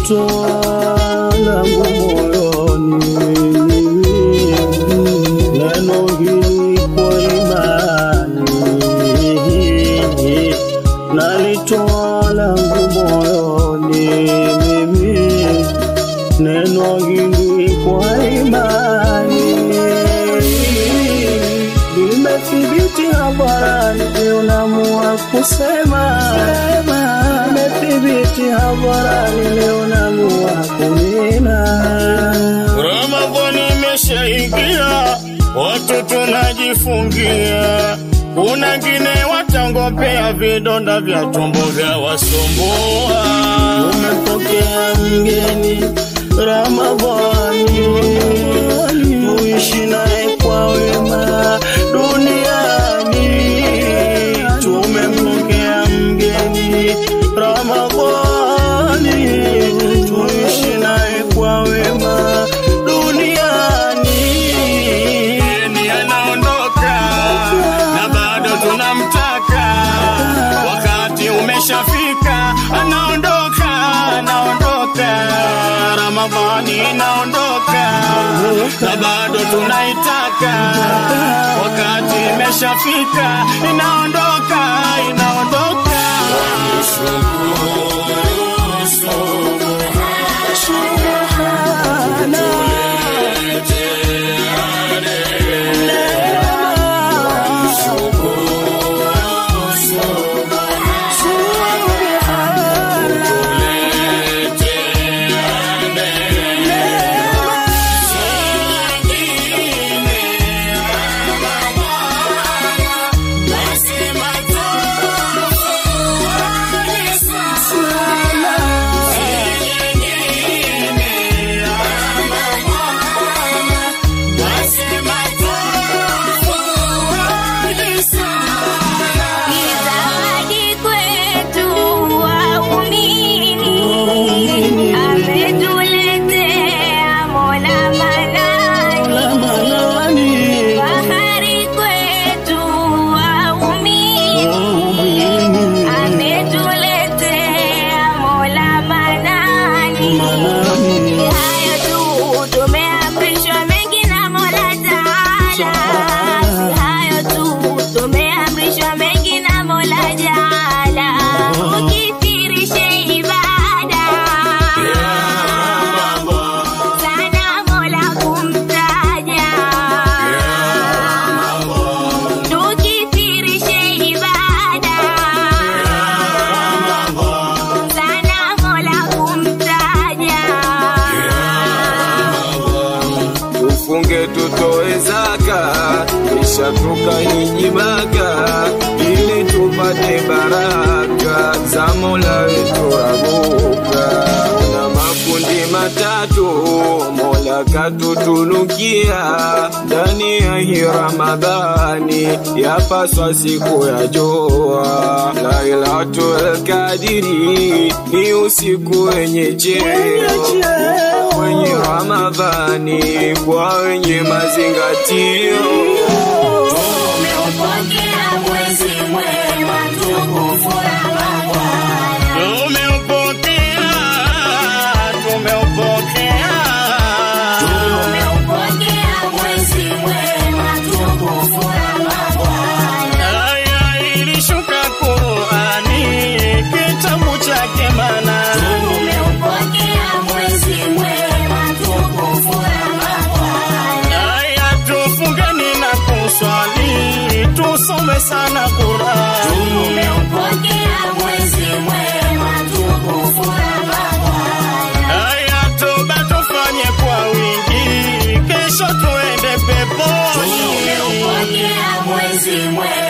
nalitoa langu moyoni neno hili kwa imani nalitoa langu moyoni mimi neno hili kwa imani limethibiti hadharani leo namua kusema limethibiti hadharani leo namua kunena Ramadhani imeshaingia, watu tunajifungia. Kuna ngine watangopea vidonda vya tumbo vya wasumbua. Tumepokea mgeni Ramadhani, tuishi naye kwa wema duniani. Tumempokea mgeni Ramadhani, tuishi naye kwa wema duniani. Mgeni anaondoka na bado tunamtaka, wakati umeshafika, anaondoka, anaondoka. Ramadhani inaondoka na bado tunaitaka, wakati imeshafika, inaondoka, inaondoka. Ni zawadi kwetu waumini, ametuletea Mola Manani. Fahari kwetu waumini, ametuletea Mola Manani. Hayo tu tumeamrishwa mengi na Mola Taala. Hayo tu tumeamrishwa mengi na Mola Jaala. Ukithirishe ibada sana Mola kumtaja. Tukithirishe ibada sana Mola kumtaja. tufunge tutoe zaka kisha tukahiji Maka ili tupate baraka za Mola wetu Rabuka. Na makundi matatu Mola katutunukia ndani ya hii Ramadhani, yapaswa siku ya jua. Lailatul Kadiri ni usiku wenye cheo kwenye Ramadhani kwa wenye mazingatio. Tumeupokea mwezi mwema tukufu Ramadhani. Tumeupokea, tumeupokea. Tumeupokea mwezi mwema tukufu Ramadhani. Aya ilishuka Qurani, kitabu chake mana. Tumeupokea mwezi mwema tukufu Ramadhani. Aya tufungeni na kuswali, tusome sana Qurani. Tumeupokea mwezi mwema tukufu Ramadhani. Aya toba tufanye kwa wingi, kesho tuende peponi. Tumeupokea mwezi mwema